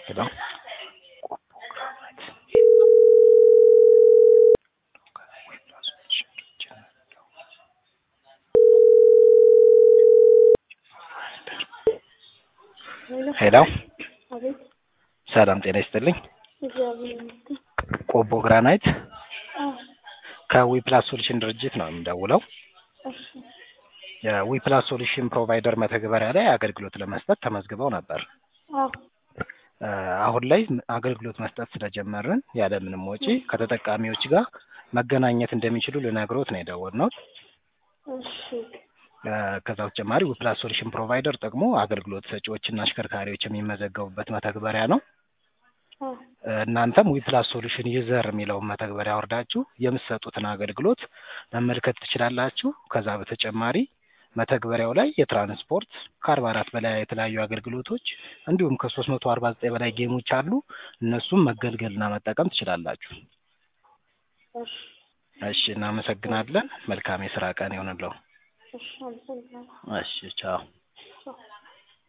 Hello? ሄሎ አቤት ሰላም ጤና ይስጥልኝ። እግዚአብሔር ይመስገን። ቆቦ ግራናይት አዎ ከዊፕላስ ሶሉሽን ድርጅት ነው የምደውለው። እሺ የዊፕላስ ሶሉሽን ፕሮቫይደር መተግበሪያ ላይ አገልግሎት ለመስጠት ተመዝግበው ነበር። አዎ እ አሁን ላይ አገልግሎት መስጠት ስለጀመርን ያለምንም ወጪ ከተጠቃሚዎች ጋር መገናኘት እንደሚችሉ ልነግሮት ነው የደወልነው። እሺ እ ከዛ በተጨማሪ ዊፕላስ ሶሉሽን ፕሮቫይደር ጥቅሙ አገልግሎት ሰጪዎችና አሽከርካሪዎች የሚመዘገቡበት መተግበሪያ ነው። አዎ እ እናንተም ዊፕላስ ሶሉሽን ዩዘር የሚለውን መተግበሪያ አውርዳችሁ የምትሰጡትን አገልግሎት መመልከት ትችላላችሁ። ከዛ በተጨማሪ መተግበሪያው ላይ የትራንስፖርት ከአርባ አራት በላይ የተለያዩ አገልግሎቶች እንዲሁም ከሶስት መቶ አርባ ዘጠኝ በላይ ጌሞች አሉ። እነሱም መገልገልና መጠቀም ትችላላችሁ። እሺ እሺ እናመሰግናለን። መልካም የስራ ቀን ይሆንለው። እሺ አመሰግናለሁ። እሺ ቻው። ቻው